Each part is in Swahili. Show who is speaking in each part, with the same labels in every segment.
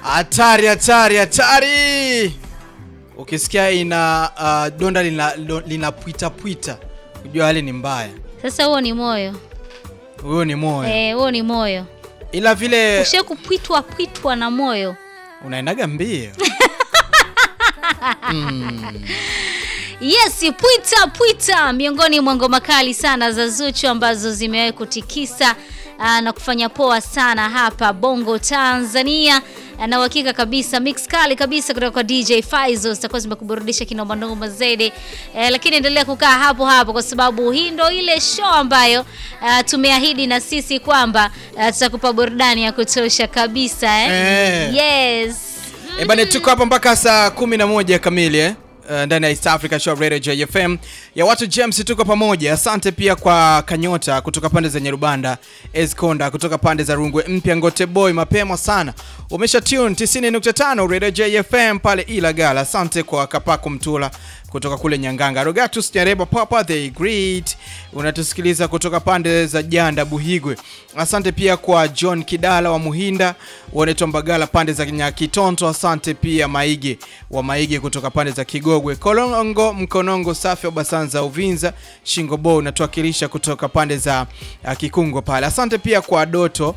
Speaker 1: Hatari, hatari, hatari! Ukisikia ina uh, donda lina, lo- lina pwita pwita, kujua hali ni mbaya.
Speaker 2: Sasa huo ni moyo
Speaker 1: Huyo ni moyo,
Speaker 2: eh, huo ni moyo.
Speaker 1: ila vile
Speaker 2: Ushe kupwitwa pwitwa na moyo.
Speaker 1: unaendaga mbio.
Speaker 2: Yes, pwita pwita, miongoni mwa ngoma kali sana za Zuchu ambazo zimewahi kutikisa aa, na kufanya poa sana hapa Bongo Tanzania. Na uhakika kabisa mix kali kabisa kutoka kwa DJ Faizo zitakuwa zimekuburudisha kinombandongo zaidi eh, lakini endelea kukaa hapo hapo kwa sababu hii ndo ile show ambayo ah, tumeahidi na sisi kwamba ah, tutakupa burudani ya kutosha kabisa eh?
Speaker 1: Eh.
Speaker 2: Yes.
Speaker 1: E bane, tuko hapa mpaka saa 11 kamili eh? Uh, ndani ya East Africa Show Radio JFM ya watu James, tuko pamoja. Asante pia kwa Kanyota kutoka pande za Nyarubanda, Esconda kutoka pande za Rungwe Mpya, Ngote Boy mapema sana umesha tune 90.5 Radio JFM pale Ilagala. Asante kwa Kapako Mtula kutoka kule Nyanganga, Rogatus Nyareba, Papa the Great unatusikiliza kutoka pande za Janda Buhigwe. Asante pia kwa John Kidala wa Muhinda, wanaitwa Mbagala pande za Nyakitonto. Asante pia Maige wa Maige kutoka pande za Kigogwe, Kolongo Mkonongo, Safi wa Basanza Uvinza, Shingo Bo unatuwakilisha kutoka pande za uh, Kikungo pale. Asante pia kwa Doto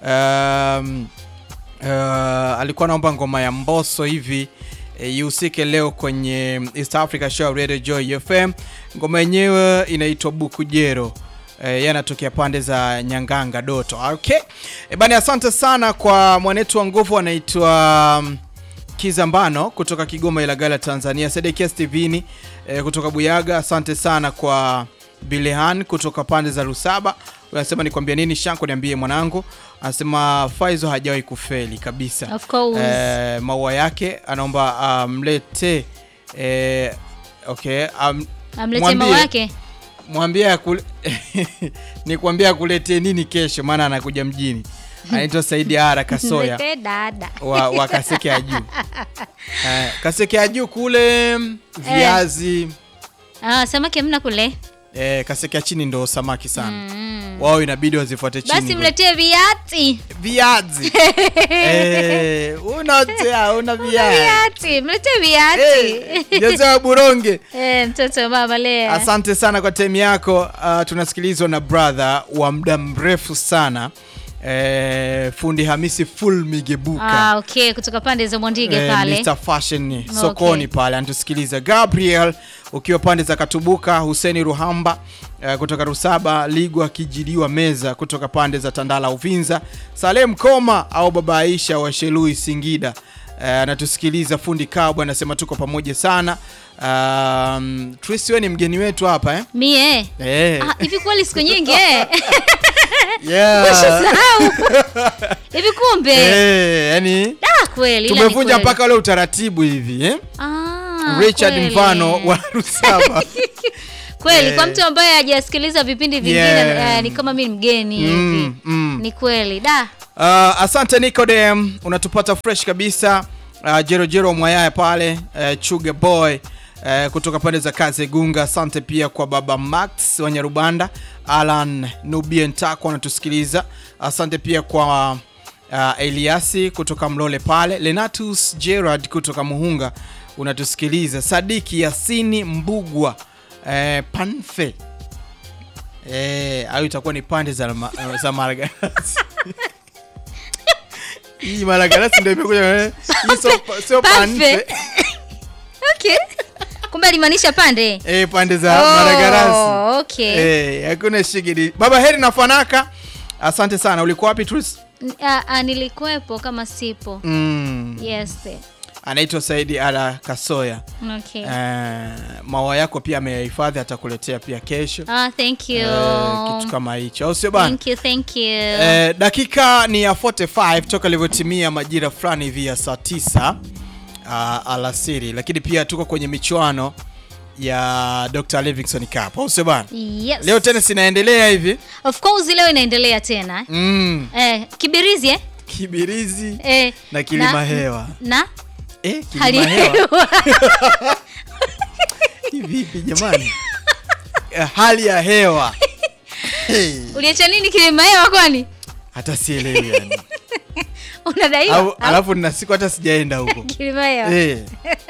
Speaker 1: um, uh, alikuwa naomba ngoma ya Mbosso hivi e, ihusike leo kwenye East Africa Show Radio Joy FM. Ngoma yenyewe inaitwa Bukujero. E, yeye anatokea pande za Nyanganga Doto. Okay. E, bani asante sana kwa mwanetu wa nguvu anaitwa um, Kizambano kutoka Kigoma Ilagala Tanzania, Sedekia Stevini e, kutoka Buyaga. Asante sana kwa Bilehan kutoka pande za Rusaba. Unasema nikwambia nini Shanko, niambie mwanangu. Anasema Faizo hajawahi kufeli kabisa.
Speaker 2: Of course.
Speaker 1: Eh, maua yake anaomba amlete eh, okay, am,
Speaker 2: Amletee
Speaker 1: mwambie-
Speaker 2: maua yake.
Speaker 1: mwambie akule ni kuambia akuletee nini kesho, maana anakuja mjini. Anaitwa Saidi Ara Kasoya
Speaker 2: Mletee dada.
Speaker 1: wa, wa Kaseke ya juu eh, Kaseke ya juu kule viazi
Speaker 2: Ah, samaki hamna kule.
Speaker 1: eh, Kaseke ya chini ndo samaki sana
Speaker 2: Mm.
Speaker 1: wao, inabidi wazifuate chini
Speaker 2: Basi mletee viati.
Speaker 1: viazi eh, unaotea una viazi
Speaker 2: Viati, mletee viati.
Speaker 1: Eh, Joseph Buronge
Speaker 2: Eh, mtoto wa mama Lea.
Speaker 1: Asante sana kwa time yako. Uh, tunasikilizwa na brother wa muda mrefu sana eh, fundi Hamisi Full Migebuka
Speaker 2: Ah, okay, kutoka pande za Mwandige
Speaker 1: eh,
Speaker 2: pale.
Speaker 1: Mr Fashion sokoni pale anatusikiliza. Gabriel ukiwa pande za Katubuka, Huseni Ruhamba eh, kutoka Rusaba, Ligwa Kijiliwa Meza kutoka pande za Tandala Uvinza, Salem Koma au Baba Aisha wa Shelui Singida eh, anatusikiliza. Fundi Kabwa anasema tuko pamoja sana. Um, Tris wewe ni mgeni wetu hapa eh?
Speaker 2: Mie.
Speaker 1: Eh.
Speaker 2: Ah, hivi kweli siku nyingi eh?
Speaker 1: Yeah.
Speaker 2: Ushasahau. Hivi kumbe.
Speaker 1: Eh, yani
Speaker 2: Ah, kweli. ila ni
Speaker 1: tumevunja
Speaker 2: kweli.
Speaker 1: mpaka ule utaratibu hivi eh?
Speaker 2: Ah,
Speaker 1: Richard
Speaker 2: kweli.
Speaker 1: Mfano wa Rusaba
Speaker 2: Kweli, kwa
Speaker 1: Eh.
Speaker 2: mtu ambaye hajasikiliza vipindi vingine
Speaker 1: Yeah.
Speaker 2: eh, ni kama mimi mgeni hivi.
Speaker 1: Mm, mm.
Speaker 2: Ni kweli. Da.
Speaker 1: Uh, asante Nicodem, unatupata fresh kabisa. Uh, Jerojero Mwayaya pale uh, Chuga Boy uh, kutoka pande za Kaze Gunga. Asante pia kwa baba Max wa Nyarubanda, Alan Nubien Tako anatusikiliza. Asante pia kwa uh, Eliasi kutoka Mlole pale, Lenatus Gerard kutoka Muhunga unatusikiliza, Sadiki Yasini Mbugwa uh, Panfe eh, au itakuwa ni pande za, ma, za Malagarasi hii Malagarasi ndio imekuja eh, hii sio sio
Speaker 2: Panfe.
Speaker 1: panfe
Speaker 2: Okay. Kumbe alimaanisha pande.
Speaker 1: eh, pande za
Speaker 2: Oh,
Speaker 1: Malagarasi
Speaker 2: okay.
Speaker 1: eh, hakuna shigidi. Baba Heri na Fanaka, asante sana. Ulikuwa wapi Tris?
Speaker 2: N- ah, ah, nilikuwepo kama sipo.
Speaker 1: Mm.
Speaker 2: Yes.
Speaker 1: Anaitwa Saidi Ala Kasoya.
Speaker 2: Okay.
Speaker 1: Eh, maua yako pia ameyahifadhi, atakuletea pia kesho
Speaker 2: Ah, thank you.
Speaker 1: eh, kitu kama hicho, au sio bana?
Speaker 2: Thank you, thank you.
Speaker 1: Eh, dakika ni ya 45 toka ilivyotimia majira fulani hivi ya saa 9 uh, alasiri, lakini pia tuko kwenye michuano ya Dr. Livingstone Cup, au sio bana?
Speaker 2: Yes.
Speaker 1: Leo tennis inaendelea hivi
Speaker 2: Of course leo inaendelea tena.
Speaker 1: mm,
Speaker 2: Eh, Kibirizi eh?
Speaker 1: Kibirizi
Speaker 2: Eh,
Speaker 1: na kilima hewa
Speaker 2: Na
Speaker 1: eh,
Speaker 2: hali
Speaker 1: kilima
Speaker 2: ya
Speaker 1: hewa
Speaker 2: hewa.
Speaker 1: Hii vipi jamani? Eh, hali ya hewa hey,
Speaker 2: Uliacha nini kilima hewa kwani?
Speaker 1: hata sielewi yani.
Speaker 2: unadaiwa
Speaker 1: Au- alafu nina siku hata sijaenda huko
Speaker 2: Kilimayo.
Speaker 1: eh.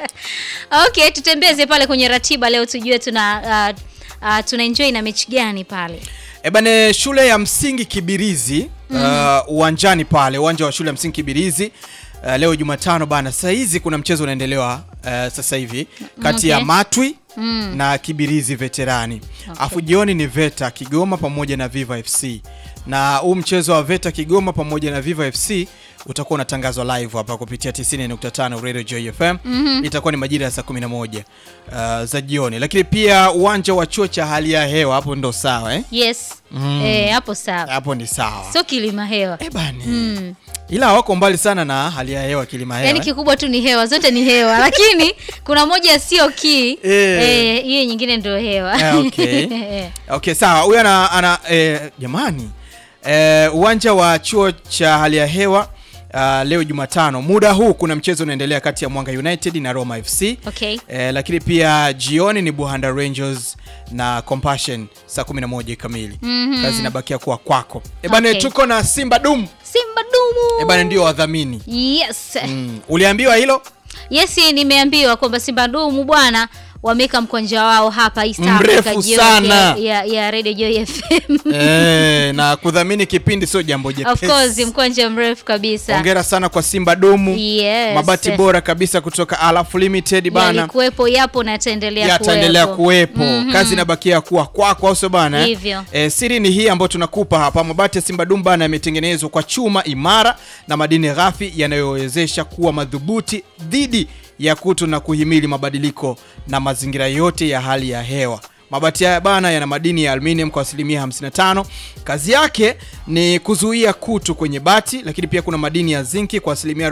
Speaker 2: Okay, tutembeze pale kwenye ratiba leo tujue tuna uh, uh, tuna enjoy na mechi gani pale.
Speaker 1: E bane, shule ya msingi Kibirizi uh, uwanjani pale uwanja wa shule ya msingi Kibirizi uh, leo Jumatano bana, saa hizi kuna mchezo unaendelewa uh, sasa hivi kati ya
Speaker 2: Okay.
Speaker 1: Matwi na Kibirizi Veterani afu jioni ni Veta Kigoma pamoja na Viva FC na huu mchezo wa Veta Kigoma pamoja na Viva FC utakuwa unatangazwa live hapa kupitia 90.5 Radio Joy FM. Itakuwa ni majira ya saa 11 uh, za jioni, lakini pia uwanja wa chuo cha hali ya hewa hapo ndo sawa eh?
Speaker 2: Yes. Eh, hapo sawa.
Speaker 1: hapo ni sawa
Speaker 2: Sio kilima hewa.
Speaker 1: Eh bani ila wako mbali sana na hali ya hewa kilima hewa
Speaker 2: Yaani
Speaker 1: eh.
Speaker 2: kikubwa tu ni hewa, zote ni hewa, lakini kuna moja sio ki
Speaker 1: Eh.
Speaker 2: eh, hiyo nyingine ndio hewa.
Speaker 1: Eh, okay. okay sawa huyu ana, ana eh, jamani eh, uwanja wa chuo cha hali ya hewa uh, leo Jumatano muda huu kuna mchezo unaendelea kati ya Mwanga United na Roma FC
Speaker 2: Okay.
Speaker 1: eh, lakini pia jioni ni Buhanda Rangers na Compassion saa 11 kamili kazi inabakia kuwa kwako eh bana
Speaker 2: Okay.
Speaker 1: tuko na Simba Dum
Speaker 2: Simba dumu.
Speaker 1: eh bana ndio wadhamini
Speaker 2: Yes.
Speaker 1: mm. uliambiwa hilo
Speaker 2: Yes, nimeambiwa kwamba Simba dumu bwana wameweka mkwanja wao hapa East
Speaker 1: Mrefu
Speaker 2: Africa jioni
Speaker 1: sana.
Speaker 2: ya, ya, ya Radio Joy FM.
Speaker 1: eh, na kudhamini kipindi sio jambo
Speaker 2: Of
Speaker 1: jepesi.
Speaker 2: course, mkwanja mrefu kabisa.
Speaker 1: Hongera sana kwa Simba Dumu.
Speaker 2: Yes.
Speaker 1: Mabati bora kabisa kutoka Alaf Limited bana.
Speaker 2: Yalikuwepo, yapo na yataendelea
Speaker 1: Yataendelea
Speaker 2: kuwepo.
Speaker 1: kuwepo. Kazi inabakia kuwa kwako au sio bana? eh?
Speaker 2: Hivyo.
Speaker 1: Eh, siri ni hii ambayo tunakupa hapa. Mabati ya Simba Dumu bana yametengenezwa kwa chuma imara na madini ghafi yanayowezesha kuwa madhubuti dhidi ya kutu na kuhimili mabadiliko na mazingira yote ya hali ya hewa. Mabati haya bana yana madini ya aluminium kwa asilimia 55. Kazi yake ni kuzuia kutu kwenye bati, lakini pia kuna madini ya zinki kwa asilimia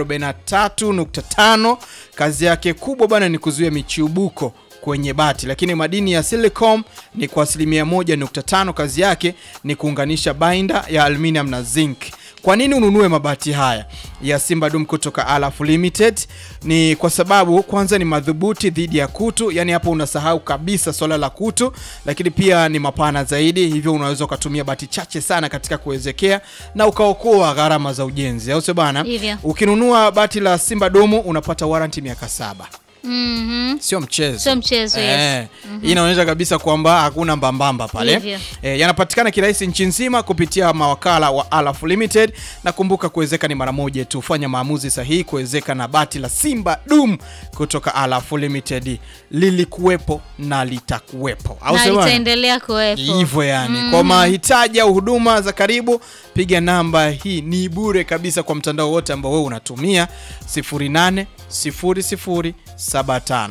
Speaker 1: 43.5. Kazi yake kubwa bana ni kuzuia michubuko kwenye bati, lakini madini ya silicon ni kwa asilimia 1.5. Kazi yake ni kuunganisha binder ya aluminium na zinc. Kwa nini ununue mabati haya ya Simba Dum kutoka Alaf Limited? Ni kwa sababu kwanza ni madhubuti dhidi ya kutu, yani hapo unasahau kabisa swala la kutu, lakini pia ni mapana zaidi, hivyo unaweza ukatumia bati chache sana katika kuwezekea na ukaokoa gharama za ujenzi, au sio bana?
Speaker 2: Hivyo.
Speaker 1: Ukinunua bati la Simba Dumu unapata warranty miaka saba.
Speaker 2: Mhm.
Speaker 1: Sio mchezo,
Speaker 2: Sio mchezo, yes.
Speaker 1: Eh, hii inaonyesha kabisa kwamba hakuna mbambamba pale.
Speaker 2: Hivyo.
Speaker 1: Eh, yanapatikana kirahisi nchi nzima kupitia mawakala wa Alaf Limited, na kumbuka kuwezeka ni mara moja tu. Fanya maamuzi sahihi kuwezeka na bati la Simba Dum kutoka Alaf Limited, lilikuwepo na litakuwepo, au
Speaker 2: Na
Speaker 1: sio bwana?
Speaker 2: itaendelea kuwepo.
Speaker 1: hivyo yani kwa mahitaji au huduma za karibu piga namba hii ni bure kabisa kwa mtandao wote ambao wewe unatumia 08 00 75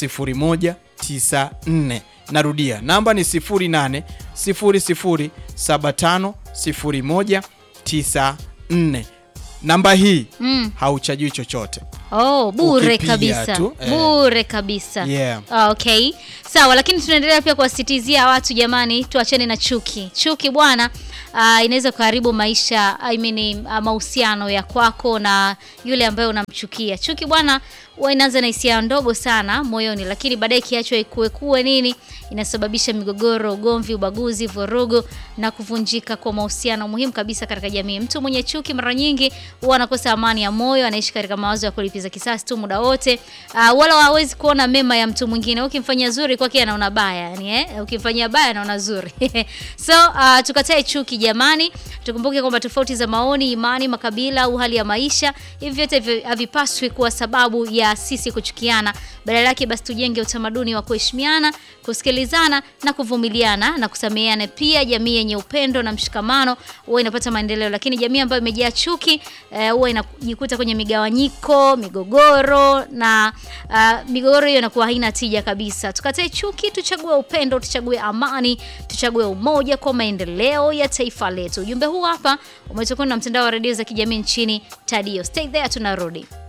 Speaker 1: 0194 narudia namba ni 08 00 75 0194 namba hii
Speaker 2: Mm.
Speaker 1: hauchajiwi chochote
Speaker 2: Oh, bure
Speaker 1: Ukipiga
Speaker 2: kabisa.
Speaker 1: tu, eh.
Speaker 2: Bure kabisa.
Speaker 1: Yeah.
Speaker 2: Ah, Okay. Sawa, lakini tunaendelea pia kuwasitizia watu jamani, tuachane na chuki. Chuki bwana, ah, inaweza kuharibu maisha, I mean ah, mahusiano ya kwako na yule ambaye unamchukia. Chuki bwana, huwa inaanza na hisia ndogo sana moyoni, lakini baadaye ikiachwa ikue kuwe nini, inasababisha migogoro, ugomvi, ubaguzi, vurugu na kuvunjika kwa mahusiano muhimu kabisa katika jamii. Mtu mwenye chuki mara nyingi huwa anakosa amani ya moyo, anaishi katika mawazo ya kulipiza kisasi tu muda wote, uh, wala hawezi kuona mema ya mtu mwingine. Ukimfanyia zuri kwake anaona baya, yani eh, ukimfanyia baya anaona zuri. so uh, tukatae chuki jamani, tukumbuke kwamba tofauti za maoni, imani, makabila au hali ya maisha, hivi vyote vi- havipaswi kuwa sababu ya sisi kuchukiana. Badala yake basi tujenge utamaduni wa kuheshimiana, kusikilizana na kuvumiliana na kusameheana. Pia jamii yenye upendo na mshikamano huwa inapata maendeleo, lakini jamii ambayo imejaa chuki eh, huwa inajikuta kwenye migawanyiko, migogoro na uh, migogoro hiyo inakuwa haina tija kabisa. Tukatae chuki, tuchague upendo, tuchague amani, tuchague umoja kwa maendeleo ya taifa letu. Ujumbe huu hapa umetokana na mtandao wa redio za kijamii nchini Tadio. Stay there, tunarudi.